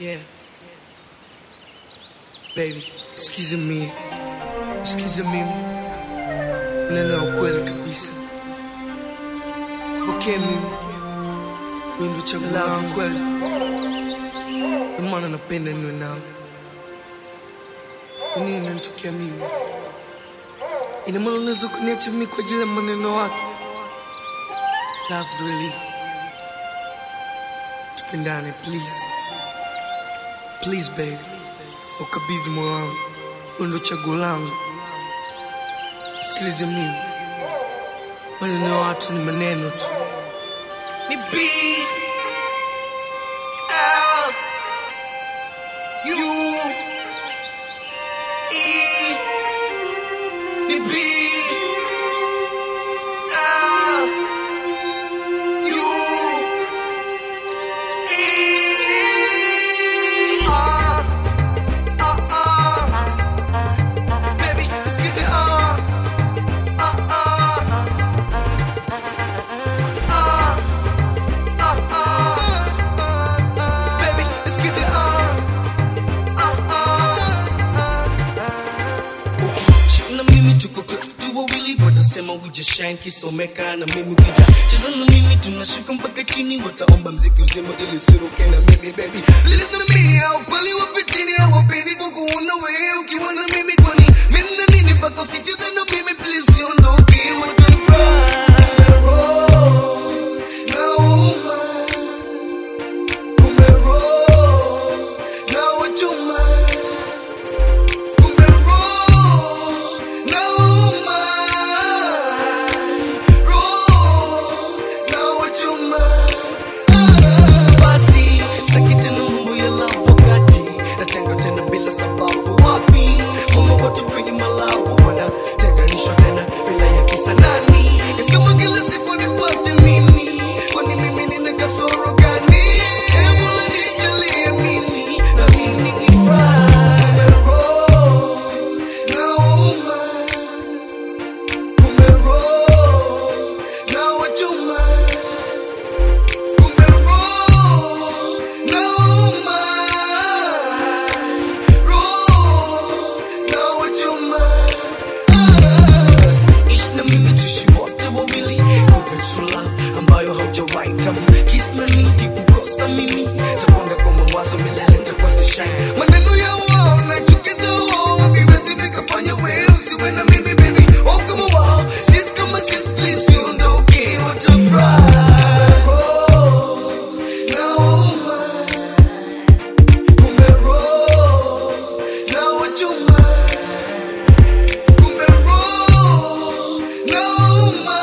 Yeah. Baby, sikize mimi. Sikize mimi. Neno ya ukweli kabisa. Pokea mimi. Wewe ndio chaguo langu kweli. Ndio maana napenda niwe nawe. Kwa nini unanitokea mimi? Ina maana unaweza kuniacha mimi kwa ajili ya maneno ya watu? Love really. Tupendane please. Please baby. Ukabidhi moyo wangu. Wewe ndio chaguo langu. Sikilize mimi. Maneno ya watu ni maneno tu. Ni B L U E Ni B L U E R R R Baby, excuse me, R R R R R R Baby, excuse me, R na mimi tuko tu wawili watasema we just shine kisomeka na mimi ukija cheza na mimi tunashuka mpaka chini wataomba mziki uzima ili siruke na mimi baby listen to me au kweli wapitini hawapendi kwa kuona wewe ukiwa na mimi kwani mimi na nini mpaka usicheze na mimi please usiondoke watafurahi roho nauma kumbe roho na wachuma Kumbe roho nauma, roho na wachoma. Ah, basi sitaki tena mambo ya love wakati natenga tena bila sababu. Wapi mambo watu kwenye malabu wanatenganishwa tena bila ya kisa nani? Ni kama kila siku nipate mimi, kwani mimi nina kasoro gani? Ee Mola nijalie mimi na mimi nifurahi. Kumbe roho nauma, kumbe roho na wachoma. Kumbe roho nauma, roho na wachoma. Ishi na mimi tuishi wote wawili Kupe true love ambayo haujawahi tamu Kiss na ningi kukosa mimi Takonda kwa mawazo milele nitakuwa sishine Maneno ya wao nachukiza wao Haviwezi vikafanya wewe usiwe na mimi baby Oh kama wao Sis kama sis please usiondoke Watafurahi Oh, nauma. Kumbe roho na wachuma Kumbe roho nauma,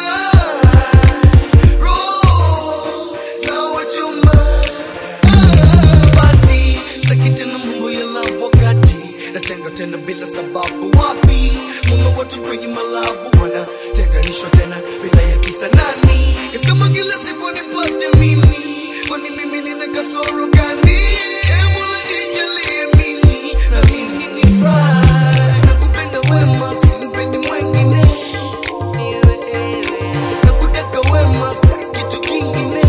roho na wachoma. Ah, Basi sitaki tena mambo ya love wakati natenga tena bila sababu. Wapi mume watu kwenye malabu wanatenganishwa tena bila ya kisa nani? Yes, kama kila siku nipate mimi, kwani mimi nina kasoro gani? Ee Mola nijalie mimi na mimi nifurahi. Nakupenda wema, simpendi mwengine. Nakutaka wema, sitaki kitu kingine.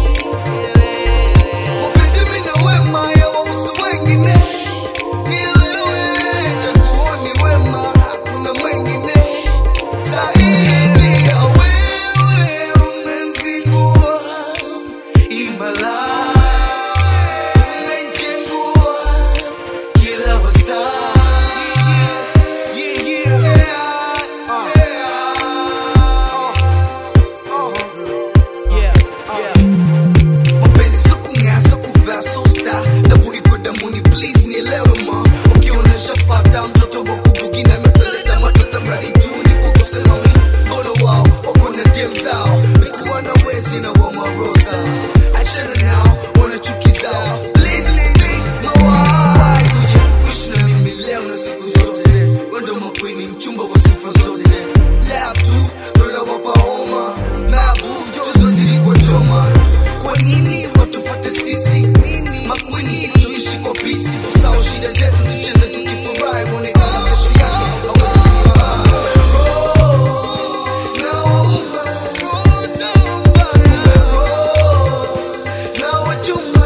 Mapenzi mimi na wema yawahusu wengine. Nielewe, chaguo ni wema, hakuna mwengine. Zaidi ya wewe umenzingua, imala umejengua kila wasaa. Yeah, yeah, yeah, yeah. Yeah, yeah. Mapenzi sio kung'aa, sio kuvaa, sio star. Damu iko damuni, please nielewe ma. Ukionyesha pata mtoto wa kubugi na imetuleta matoto mradi tu ni kukosema mi. Mbona wao wako na dem zao, nikuwa na wezi na wa marosa. Achana nao, wana chuki zao. Please leave my wife. Kuja kuishi na mimi leo na siku zote. Wewe ndo makwini, mchumba wa sifa zote. Love tu, ndo inawapa homa. Mabu, jozi wazidi kwa choma. Kwa nini watufuate sisi? Makwini tuishi kwa pisi, tusahau shida zetu, tucheze tukifurahi, muonekane kesho yake. Nauma, nauma, na wachuma